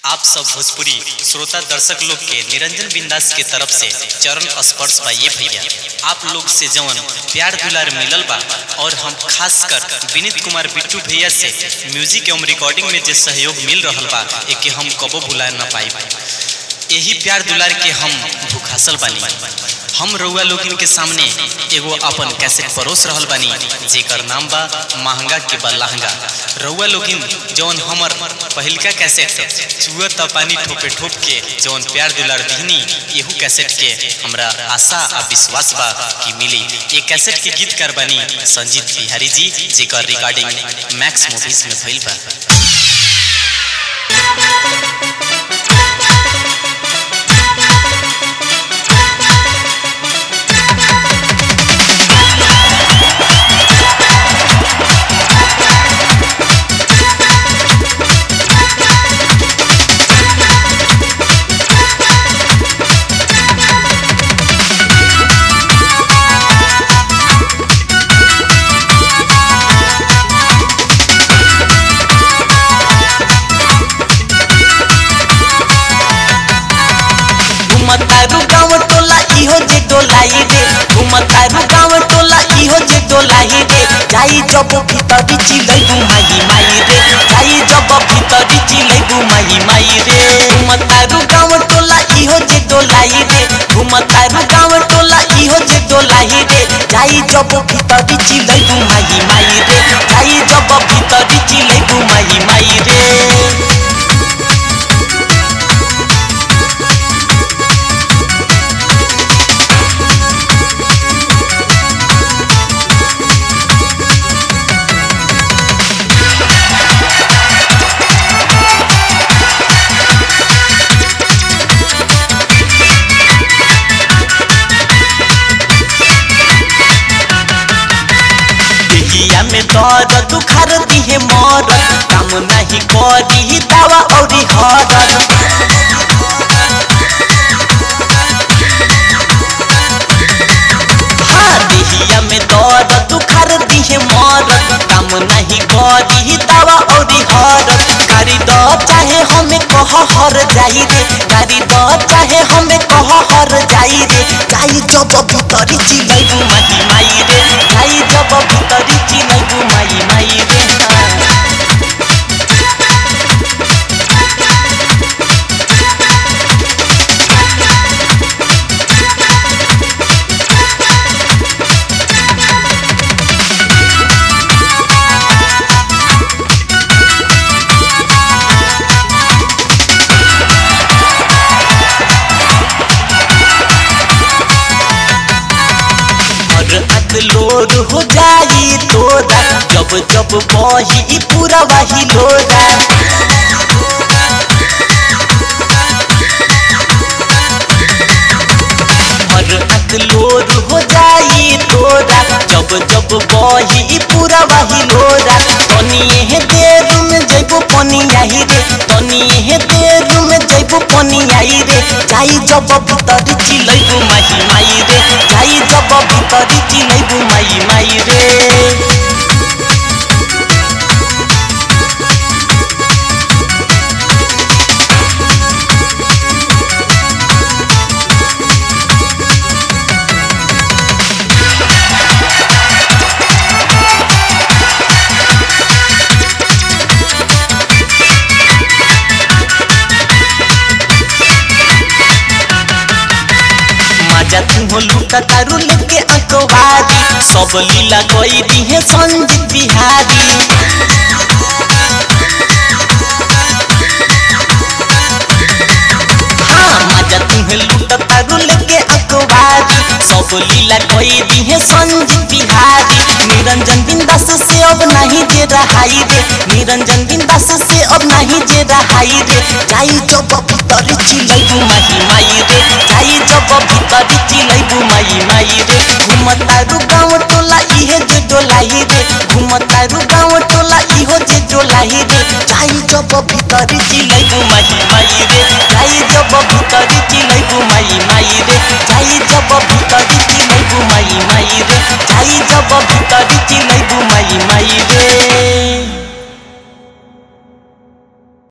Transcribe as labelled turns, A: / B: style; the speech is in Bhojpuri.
A: आप सब भोजपुरी श्रोता दर्शक लोग के निरंजन बिंदास के तरफ से चरण स्पर्श बा ये भैया आप लोग से जवन प्यार दुलार मिलल बा और हम खास कर विनीत कुमार बिट्टू भैया से म्यूजिक एवं रिकॉर्डिंग में जे सहयोग मिल रहल बा एके हम कबो भुला ना पाई यही प्यार दुलार के हम भूखासल बानी हम रउआ लोगन के सामने एगो अपन कैसेट परोस रहल बानी जेकर नाम बा महंगा के बा लहंगा रउआ लोगिन जौन हमर पहिलका कैसेट चुआ त पानी ठोपे ठोप के जौन प्यार दुलार दीहनी एहू कैसेट के हमरा आशा आ विश्वास बा कि मिली ये कैसेट के गीतकार बानी संजीत बिहारी जी जेकर रिकॉर्डिंग मैक्स मूवीज में भइल बा
B: घुमतारू गाँव टोला इहो जे डोलाई रे घुमतारू गाँव टोला इहो जे डोलाई रे जाई जब भीतरी चिलै घुमाई माई रे जाई जब भीतरी चिलै घुमाई माई रे घुमतारू गाँव टोला इहो जे डोलाई रे घुमतारू गाँव टोला इहो जे डोलाई रे जाई जब भीतरी चिलै घुमाई माई रे जाई जब भीतरी चिलै घुमाई माई रे दिहिया में दर्द दुखार दिहे मरद काम नहीं करी दवा औरी हरद हाँ दिहिया में दर्द दुखार दिहे मरद काम नहीं करी दवा औरी हरद गाड़ी द चाहे हमें कह हर जाई रे गाड़ी द चाहे हमें कह हर जाई रे जाई जब भीतरी चिलै घुमाई माई रे जाई जब भीतरी चिलै घुमाई माई रे हाँ। और अक लोर हो जाई तोरा जब जब बही पूरा वही लोरा और अक लोर हो जाई तोरा जब जब बही पूरा वही लोरा तनिए हे देर में जइबो पनी आई रे तनिए हे देर में जइबो पनी आई रे जाई जब भीतर चिलै माही माई रे जाई जब भीतर चिलै माई माई रे मजा तुहो लूटा तारू लेके अंकवारी सब लीला कोई दी है संजीत बिहारी हाँ मजा तुहे लूटा तारू लेके अंकवारी सब लीला कोई दी है संजीत बिहारी निरंजन बिंदास से अब नहीं जे रहाई रे निरंजन बिंदास से अब नहीं जे रहाई रे जाई जब भीतर चिलै घुमाई माई रे जाई जब भीतर चिलै घुमाई माई रे घुमतारू गाँव टोला इहे जे डोलाई रे घुमतारू गाँव टोला इहो जे डोलाई रे जाई जब भीतर चिलै घुमाई माई रे जाई जब भीतर चिलै घुमाई माई रे जाई जब भीतर चिलै घुमाई माई रे जाई जब भीतर चिलै घुमाई माई रे